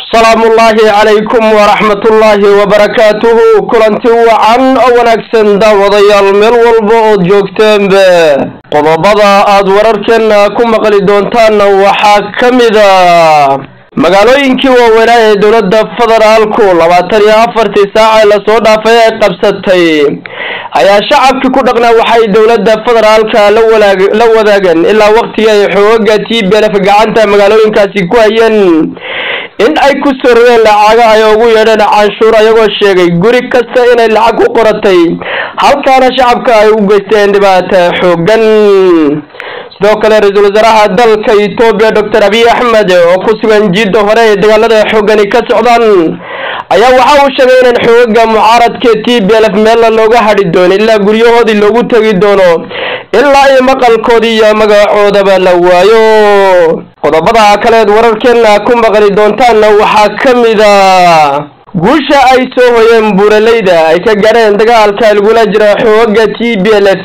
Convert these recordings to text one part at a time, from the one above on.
salaamullaahi calaykum waraxmatullaahi wabarakaatuhu kulanti wacan oo wanaagsan daawadayaal meel walba ood joogteenba qodobada aad wararkeena ku maqli doontaanna waxaa ka mida magaalooyinkii waaweynaa ee dowladda federaalku labaatan iyo afartii saac ee lasoo dhaafay ay qabsatay ayaa shacabkii ku dhaqnaa waxay dowladda federaalka la wadaageen ilaa waqtigii ay xooga t b lf gacanta magaalooyinkaasi ku hayeen in ay ku soo rogeen lacaga ay ugu yeedheen canshuur ayagoo sheegay guri kasta inay lacag ku qoratay halkaana shacabka ay u geysteen dhibaata xoogan sidoo kale ra-iisul wasaaraha dalka etoobiya doctor abiy axmed oo ku sugan jiidda hore ee dagaalada xoogani ka socdaan ayaa waxa uu sheegay inaan xoogaga mucaaradka t b lf meelna looga hadhi doono ilaa guryahoodii loogu tegi doono ilaa iyo maqalkoodii iyo magacoodaba la waayo qodobada kaleed wararkeena ku maqli doontaanna waxaa ka mida guusha ay soo hoyeen buuraleyda ay ka gaadheen dagaalka lagula jira xooga t b lf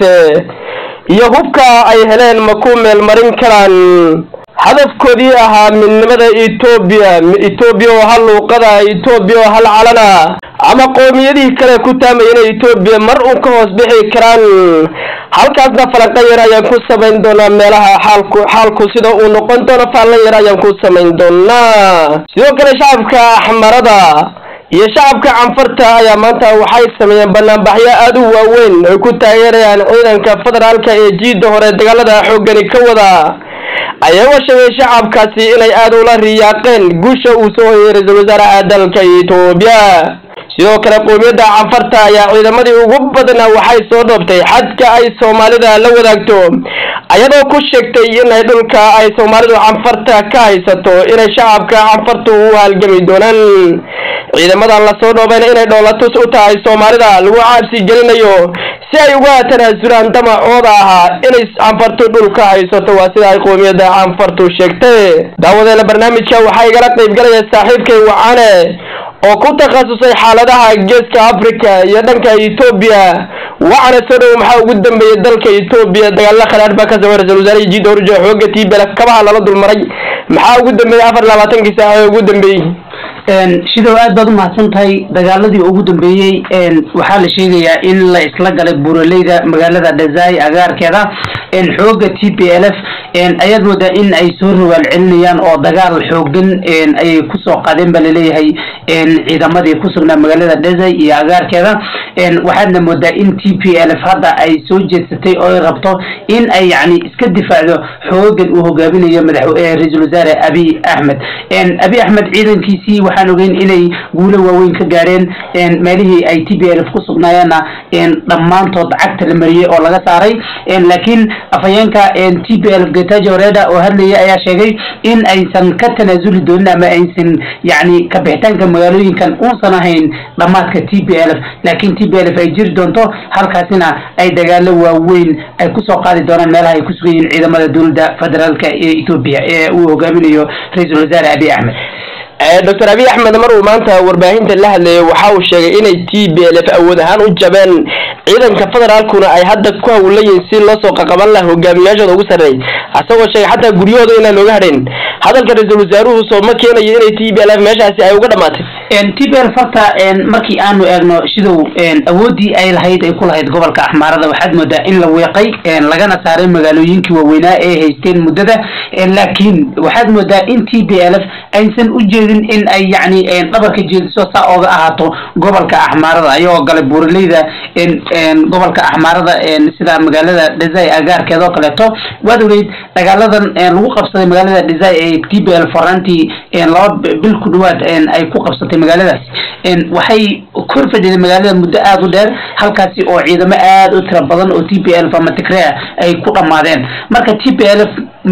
iyo hubka ay heleen ma ku meelmarin karaan hadafkoodii ahaa midnimada etoobiya etoobiya oo hal luuqada etoobiya oo hal calana ama qoomiyadihii kale ku taamaya inay etoobiya mar uun ka hoos bixi karaan halkaasna falanqan yar ayaan ku samayn doonaa meelaha xaalku xaalku sida uu noqon doono faalan yar ayaan ku samayn doonaa sidoo kale shacabka axmarada iyo shacabka canfarta ayaa maanta waxay sameeyeen banaanbaxyo aada u waaweyn ay ku taageerayaan ciidanka federaalka ee jiidda hore dagaalada xoogani ka wada ayagoo sheegay shacabkaasi inay aada ula riyaaqeen guusha uu soo hoyay ra-iisul wasaaraha dalka etoobiya sidoo kale qoomiyadda canfarta ayaa ciidamadii ugu badnaa waxay soo dhoobtay xadka ay soomaalida la wadaagto ayadoo ku sheegtay inay dhulka ay soomaalidu canfarta ka haysato inay shacabka canfartu u halgami doonaan ciidamadan lasoo dhoobayna inay dhoolatus u tahay soomaalida lagu caabsi gelinayo si ay uga tanaasulaan damacooda ahaa inay canfartu dhulka haysato waa sida ay qoomiyadda canfartu sheegtay daawadeena barnaamijka waxaa igala qaybgalaya saaxiibkay wacane oo ku takhasusay xaaladaha geeska africa iyo dhanka etoobiya wacana soo dhow maxaa ugu dambeeyay dalka etoobiya dagaalla khalaadh baa ka socay ra-isul wasaarihii jiidda horjo xooga t b lf kabaha lala dulmaray maxaa ugu dambeeyey afar labaatankii saac ee ugu dambeeyey shidow aad baad u mahadsan tahay dagaaladii ugu dambeeyey waxaa la sheegayaa in la isla galay buuraleyda magaalada dhazai agaarkeeda xooga t p l f ayaad moodaa in ay soo rawaal celinayaan oo dagaal xoogan ayay kusoo qaadeen ba laleeyahay ciidamadii ku sugnaa magaalada dhazai iyo agaarkeeda waxaadna moodaa in t p l f hadda ay soo jeedsatay oo ay rabto in ay yani iska difaacdo xoogan uu hogaaminayo madax ra-iisul wasaare abiy axmed abiy axmed ciidankiisii waxaan ogeyn inay guulo waaweyn ka gaareen meelihii ay t b l f ku sugnaayeenna dhammaantood cagta la mariyey oo laga saaray laakiin afhayeenka t b l getajo reda oo hadlayay ayaa sheegay in aysan ka tanaasuli doonin ama aysan yani kabixitaanka magaalooyinkan uusan ahayn dhammaadka t b l f laakiin t b l f ay jiri doonto halkaasina ay dagaalo waaweyn ay kusoo qaadi doonaan meelaha ay ku sugan yihiin ciidamada dowladda federaalka ee etoobiya ee uu hogaaminayo ra-iisul wasaare abiy axmed doctor abiy axmed mar uu maanta warbaahinta la hadlayay waxa uu sheegay inay t b l f awood ahaan u jabeen ciidanka federaalkuna ay hadda ku hawlan yihiin si loo soo qaqaban laha hogaamiyaashooda ugu sarreey asagoo sheegay xataa guryahooda inaan looga hadhayn hadalka ra-iisul wasaaruhu soo ma keenayo inay t b l f meeshaasi ay uga dhamaatay t b l farta markii aanu eegno shidow awooddii ay lahayd ay ku lahayd gobolka axmaarada waxaad moodaa in la weeqay lagana saaray magaalooyinkii waaweynaa ee haysteen muddada laakiin waxaad moodaa in t b l f aysan u jeedin in ay yani dhabarka jeediso saa ooga ahaato gobolka axmaarada ayagoo galay buuraleyda gobolka axmaarada sida magaalada dhazai agaarkeeda oo kaleeto waad ogeyd dagaaladan lagu qabsaday magaalada dhazai ee t b l farantii laba bil ku dhawaad ay ku qabsatay magaaladaas waxay kor fadhiday magaalada muddo aada u dheer halkaasi oo ciidamo aada u tira badan oo t p l f ama tigrea ay ku dhammaadeen marka t p l f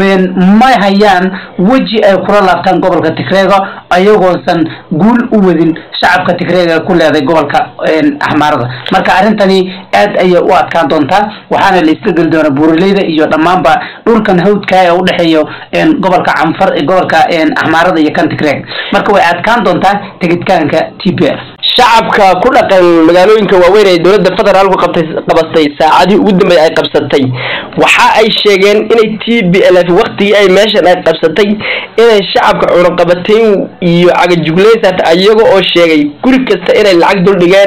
ma hayaan weji ay kula laabtaan gobolka tigreega ayagoosan guul u wadin shacabka tigreega ku leeday gobolka axmaarada marka arrintani aad ayay u adkaan doontaa waxaana la iska geli doonaa buuraleyda iyo dhammaanba dhulkan hawdka ee udhexeeyo gobolka canfar gobolka axmaarada iyo kan tigreega marka way adkaan doontaa tegitaanka t p l shacabka ku dhaqan magaalooyinka waaweyn ee dowladda federaalku qabtay qabatay saacadihii ugu dambeeyay ay qabsatay waxa ay sheegeen inay t b l f waktigii ay meeshan ay qabsatay inay shacabka cunaqabatayn iyo cagajugleysat iyaga oo sheegay guri kasta inay lacag dul dhigeen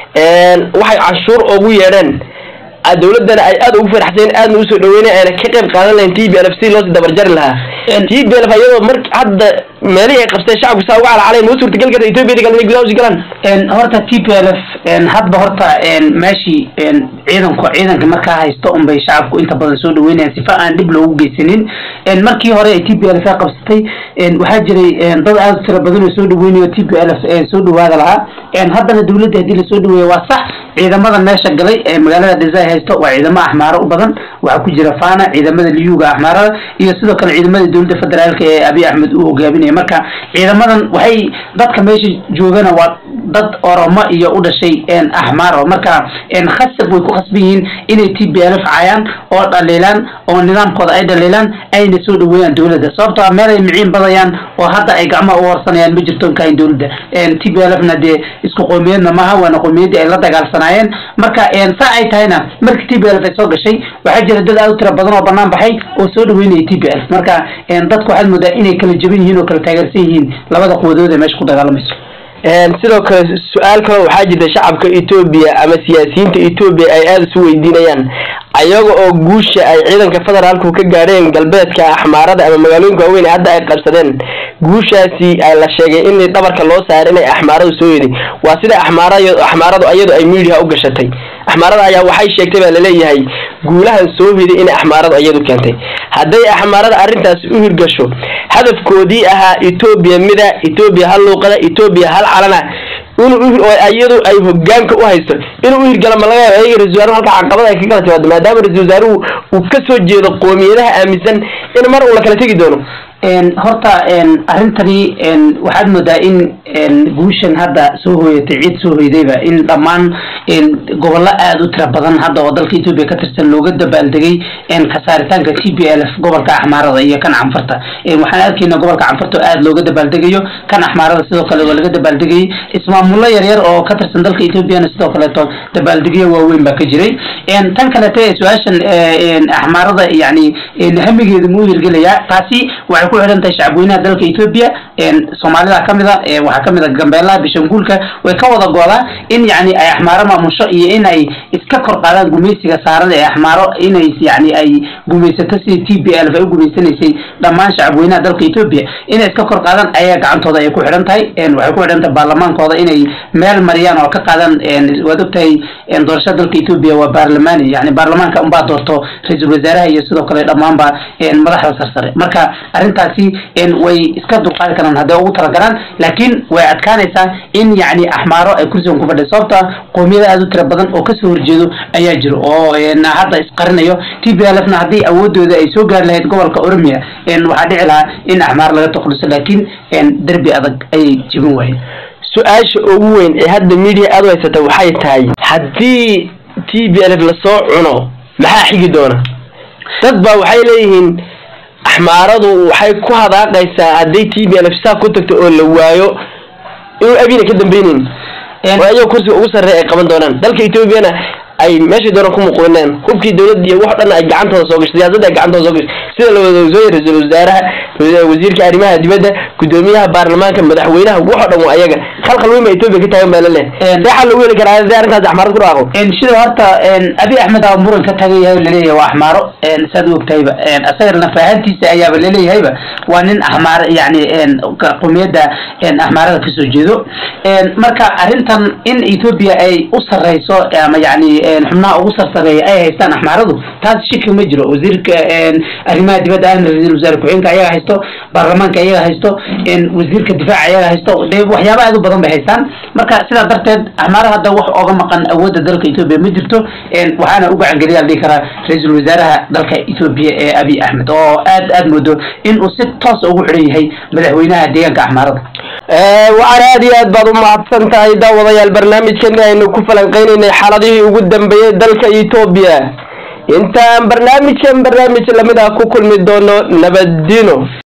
waxay canshuur ugu yeedheen dowladana ay aada ugu faraxseen aadna usoo dhaweynay ayna ka qayb qaadan lahayn t b l f si loosii dabarjari lahaa t b l f iyadoo mar hadda meelihii ay qabsteen shacabku saa uga calacalayn noo suurtagal karta ethiopiyada kale inay gudaha usi galaan horta t p l f hadba horta meeshii ciidanku ciidanka markaa haysto unbay shacabku inta badan soo dhaweynayaan sifa aan dhib loogu geysanin markii hore ay t p l f qabsatay waxaa jiray dad aada u tira badan oo soo dhaweynayo t p l f soo dhawaada lahaa haddana dowladda haddii lasoo dhaweeya waa sax ciidamada meesha galay ee magaalada dhisay haysto waa ciidamo axmaaro u badan waxaa ku jira fana ciidamada liyuga axmaarada iyo sidoo kale ciidamada dowladda federaalka ee abiy axmed uu hogaaminaya marka ciidamadan waxay dadka meesha joogana waa dad oromo iyo u dhashay axmaaro marka khasab way ku khasban yihiin inay t b l f caayaan oo dhaliilaan oo nidaamkooda ay dhaliilaan ayna soo dhaweeyaan dowladda sababtoo ah meel ay miciin badayaan oo hadda ay gacmaha u horsanayaan ma jirto kahayn dowladda t b l f na dee isku qoomiyadna maaha waana qoomiyadii ay la dagaalsanaayeen marka saa ay tahayna markii t b l f ay soo gashay waxaa jira dad aada u tira badan oo banaan baxay oo soo dhaweynaya t b l f marka dadku waxaad moodaa inay kala jaban yihiin oo kala taageersan yihiin labada quwadood ee meesha ku dagaalamayso sidoo kale su-aal kale waxaa jirta shacabka etoobiya ama siyaasiyiinta etoobiya ay aada isu weydiinayaan ayaga oo guusha ay ciidanka federaalku ka gaadheen galbeedka axmaarada ama magaalooyinka waaweyn hadda ay qabsadeen guushaasi la sheegay in dhabarka loo saaray inay axmaaradu soo yeday waa sida axmaara axmaaradu iyadu ay miidiya u gashatay axmaarada ayaa waxay sheegtay baa laleeyahay guulahan soo hiday inay axmaaradu iyadu keentay hadday axmaarada arrintaasi u hirgasho hadafkoodii ahaa etoobiya mida etoobiya hal luuqada etoobiya hal calana inuu iyadu ay hogaanka u haysto inuu u hirgala ma laga yaabo ayaga ra-isul wasaaruhu halka caqabada ay ka kala timaado maadaama ra-isul wasaaruhu uu ka soo jeedo qoomiyadaha aaminsan in mar uu la kala tegi doono horta arrintani waxaad moodaa in guushan hadda soo hooyatay ciid soo hoydayba in dhammaan gobollo aada u tira badan hadda oo dalka etoobiya ka tirsan looga dabaaldegay kasaaritaanka t b l f gobolka axmaarada iyo kan canfarta waxaan arkayna gobolka canfarta oo aada looga dabaaldegayo kan axmaarada sidoo kale waa laga dabaaldegayay ismaamullo yaryar oo ka tirsan dalka etoobiyana sidoo kaleeto dabaaldegyo waaweyn baa ka jiray tan kaleeto ee su-aashan axmaarada yani hamigeeda muu hirgelayaa taasi waxay ku xidhan tahay shacabweynaha dalka etoobiya soomaalida kamid a waxaa kamid a gambeelaha bishanguulka way ka wada goodaa in yani ay axmaaro maamusho iyo in ay iska kor qaadaan gumaysiga saarada ee axmaaro inay yani ay gumaysato sidii t b l ay u gumaysanaysay dhammaan shacabweynaha dalka etoobiya inay iska kor qaadaan ayaa gacantooda ay ku xidhan tahay waxay ku xidhan tahay baarlamaankooda inay meel mariyaan oo ka qaadaan waad ogtahay doorashada dalka etoobiya waa baarlamaani yani baarlamaanka unbaa doorto ra-iisul wasaaraha iyo sidoo kale dhammaanba madaxda sarsare marka arrintaasi way iska dulqaadi karaan hadday ugu talagalaan laakiin way adkaanaysaa in yani axmaaro ay kursigan ku fadhiya sababta qoomiyada aada u tira badan oo kasoo horjeedo ayaa jiro oo hadda isqarinayo t b l f na haddii awoodooda ay soo gaari lahayd gobolka oromia waxaa dhici lahaa in axmaar laga takluso laakiin derbi adag ayay jibin waayeen su-aasha ugu weyn ee hadda media aada u haysata waxay tahay haddii t b l f lasoo cuno maxaa xigi doona dad baa waxay leeyihiin axmaaradu waxay ku hadaaqaysaa hadday t b l f saa ku tagto oo la waayo inuu abina ka dambeyneyn oo ayago kursiga ugu sarreeya ay qaban doonaan dalka etoobiyana ay meeshay doonaan ku muqoonaan hubkii dowladda iyo wax dhan ay gacantooda soo gashay siyaasadda ay gacantooda soo gashay sida la wada ogsoon yahay ra-iisul wasaaraha wasiirka arrimaha dibadda gudoomiyaha baarlamaanka madaxweynaha wax oo dhan waa ayaga khalkhal weyn baa etoobiya ka taagan baa la leh seexaa lagu heli karaa haddii arrintaas axmaarad ku dhaaqo sida horta abi axmed aa muran ka tagan yahay laleeyahay waa axmaaro saad u ogtahayba asagana fahantiisa ayaaba laleeyahayba waa nin axmaar yani qomiyadda axmaarada kasoo jeedo marka arrintan in etoobiya ay u sarreyso ama yani xubnaha ugu sarsareeya ay haystaan axmaaradu taas shiki ma jiro wasiirka arrimaha dibadda ahna ra-iisul wasaare ku-xigeenka ayaga haysto baarlamaanka ayaga haysto wasiirka difaaca ayaga haysto de waxyaaba aad u badan bay haystaan marka sidaa darteed axmaara hadda wax oga maqan awoodda dalka etoobiya ma jirto waxaana u gacangeliyaa la dhihi karaa ra-iisul wasaaraha dalka etoobiya ee abiy axmed oo aad aad moodo in uu si toos ugu xidhan yahay madaxweynaha deegaanka axmaarada waxaan aada iyo aad baad u mahadsan tahay daawadayaal barnaamijkani aynu ku falanqeynaynay xaaladihii ugu dambeeyey dalka etoobiya intaan barnaamijkan barnaamij lamid ah ku kulmi doono nabadino